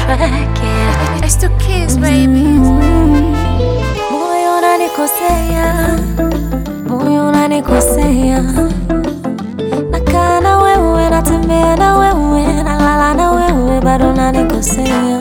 track, yeah. It's the kids, baby. Moyo unanikosea, moyo unanikosea. Nakaa na wewe, natembea na wewe, nalala na wewe, bado unanikosea.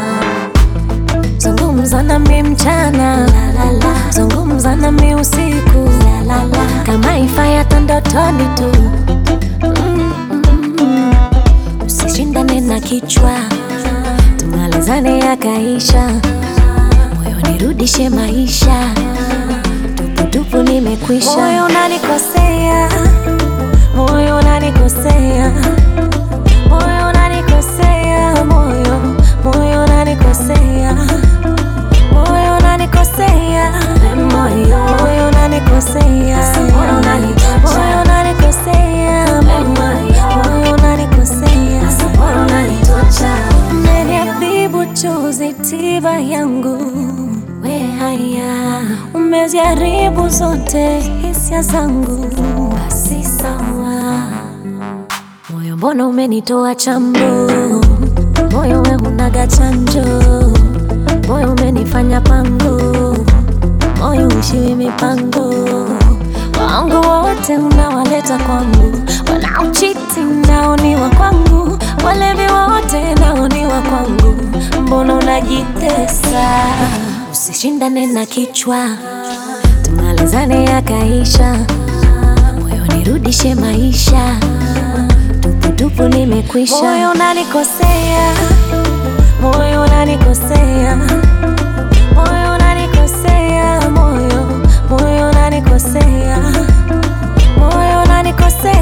Zungumza nami mchana, la, la, la. zungumza nami usiku, la, la, la. kama ifai hata ndotoni tu Mm, mm, mm. Usishindane na kichwa, tumalizane yakaisha moyo nirudishe maisha, tuputupu nimekwisha. Moyo unanikosea, moyo unanikosea, moyo unanikosea, moyo moyo unanikosea, moyo unanikosea, moyo moyo unanikosea, moyo unanikosea, moyo unanikosea, moyo unanikosea, moyo unanitocha umeniadhibu chozi tiba yangu we haya umeziharibu zote hisia zangu basi sawa moyo mbona umenitoa chambo moyo we hunaga chanjo moyo umenifanya pango moyo ushiwi mipango wangu wote unawaleta kwangu wanaochiti nao ni wa kwangu walevi wote nao ni wa kwangu mbona unajitesa usishindane na kichwa tumalizane yakaisha moyo nirudishe maisha tuputupu nimekwisha moyo unanikosea moyo unanikosea moyo unanikosea moyo moyo unanikosea moyo unanikosea